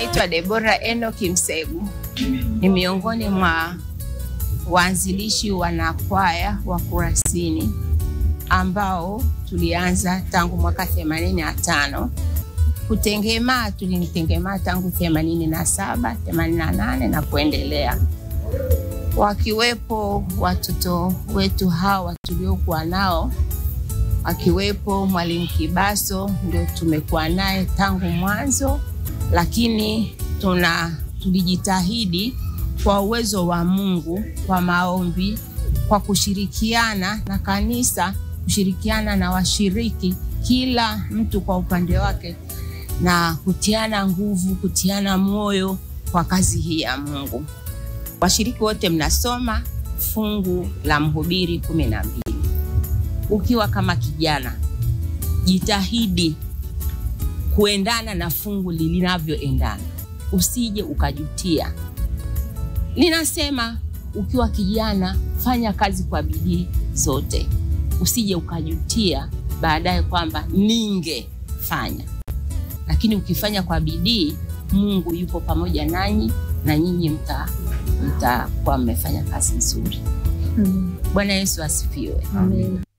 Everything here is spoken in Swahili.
naitwa Debora Enoki Msegu, ni miongoni mwa waanzilishi wanakwaya wa Kurasini ambao tulianza tangu mwaka 85. Kutengemaa tulimtengemaa tangu 87, 88 na kuendelea, wakiwepo watoto wetu hawa tuliokuwa nao akiwepo Mwalimu Kibaso, ndio tumekuwa naye tangu mwanzo, lakini tuna tulijitahidi kwa uwezo wa Mungu, kwa maombi, kwa kushirikiana na kanisa, kushirikiana na washiriki, kila mtu kwa upande wake, na kutiana nguvu, kutiana moyo kwa kazi hii ya Mungu. Washiriki wote mnasoma fungu la Mhubiri kumi na mbili. Ukiwa kama kijana, jitahidi kuendana na fungu linavyoendana, usije ukajutia. Linasema ukiwa kijana, fanya kazi kwa bidii zote, usije ukajutia baadaye kwamba ningefanya. Lakini ukifanya kwa bidii, Mungu yupo pamoja nanyi na nyinyi mta mtakuwa mmefanya kazi nzuri. Mm. Bwana Yesu asifiwe. Amen.